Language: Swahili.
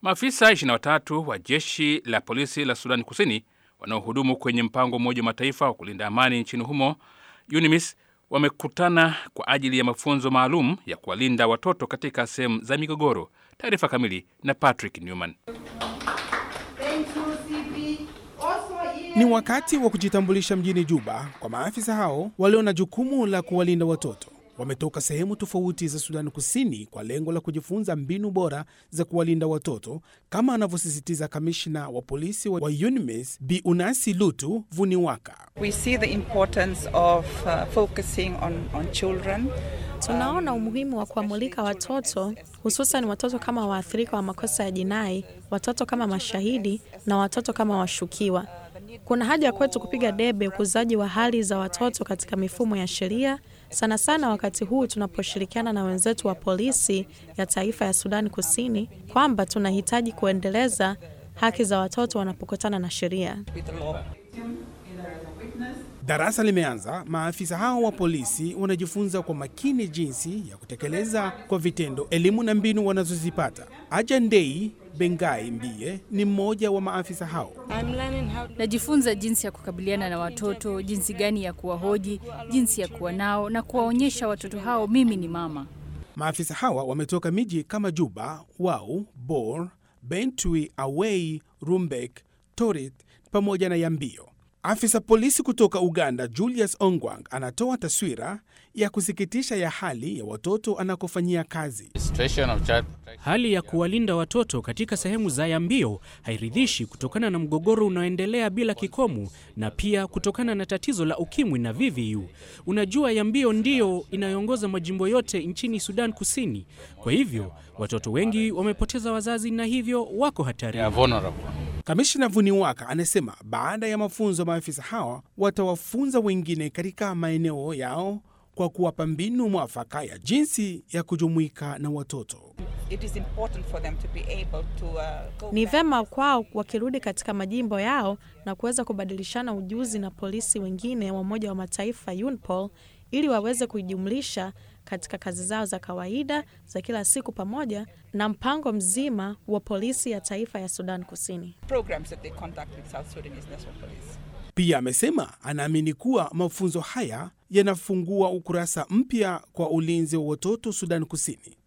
Maafisa 23 wa jeshi la polisi la Sudani Kusini wanaohudumu kwenye mpango wa Umoja wa Mataifa wa kulinda amani nchini humo UNMISS wamekutana kwa ajili ya mafunzo maalum ya kuwalinda watoto katika sehemu za migogoro. Taarifa kamili na Patrick Newman. Ni wakati wa kujitambulisha mjini Juba kwa maafisa hao walio na jukumu la kuwalinda watoto. Wametoka sehemu tofauti za Sudani Kusini kwa lengo la kujifunza mbinu bora za kuwalinda watoto, kama anavyosisitiza kamishna wa polisi wa UNMISS Bi Unasi Lutu Vuniwaka. We see the importance of uh, focusing on, on children. Tunaona umuhimu wa kuwamulika watoto, hususan watoto kama waathirika wa makosa ya jinai, watoto kama mashahidi na watoto kama washukiwa. Kuna haja kwetu kupiga debe ukuzaji wa hali za watoto katika mifumo ya sheria, sana sana wakati huu tunaposhirikiana na wenzetu wa polisi ya taifa ya Sudani Kusini, kwamba tunahitaji kuendeleza haki za watoto wanapokutana na sheria. Darasa limeanza. Maafisa hao wa polisi wanajifunza kwa makini jinsi ya kutekeleza kwa vitendo elimu na mbinu wanazozipata. Ajandei Bengai Mbie ni mmoja wa maafisa hao. Najifunza jinsi ya kukabiliana na watoto, jinsi gani ya kuwahoji, jinsi ya kuwa nao na kuwaonyesha watoto hao mimi ni mama. Maafisa hawa wametoka miji kama Juba, Wau, Bor, Bentui, Awei, Rumbek, Torit pamoja na Yambio. Afisa polisi kutoka Uganda Julius Ongwang anatoa taswira ya kusikitisha ya hali ya watoto anakofanyia kazi. Hali ya kuwalinda watoto katika sehemu za Yambio hairidhishi kutokana na mgogoro unaoendelea bila kikomo na pia kutokana na tatizo la ukimwi na VVU. Unajua, Yambio ndiyo inayoongoza majimbo yote nchini Sudan Kusini. Kwa hivyo watoto wengi wamepoteza wazazi na hivyo wako hatarini. Kamishna Vuniwaka anasema baada ya mafunzo, maafisa hawa watawafunza wengine katika maeneo yao kwa kuwapa mbinu mwafaka ya jinsi ya kujumuika na watoto. It is important for them to be able to, uh, go Ni back. vema kwao wakirudi katika majimbo yao na kuweza kubadilishana ujuzi na polisi wengine wa Umoja wa Mataifa UNPOL ili waweze kujumlisha katika kazi zao za kawaida za kila siku pamoja na mpango mzima wa polisi ya taifa ya Sudan Kusini. programs that they conduct with South Sudanese National Police. Pia amesema anaamini kuwa mafunzo haya yanafungua ukurasa mpya kwa ulinzi wa watoto Sudan Kusini.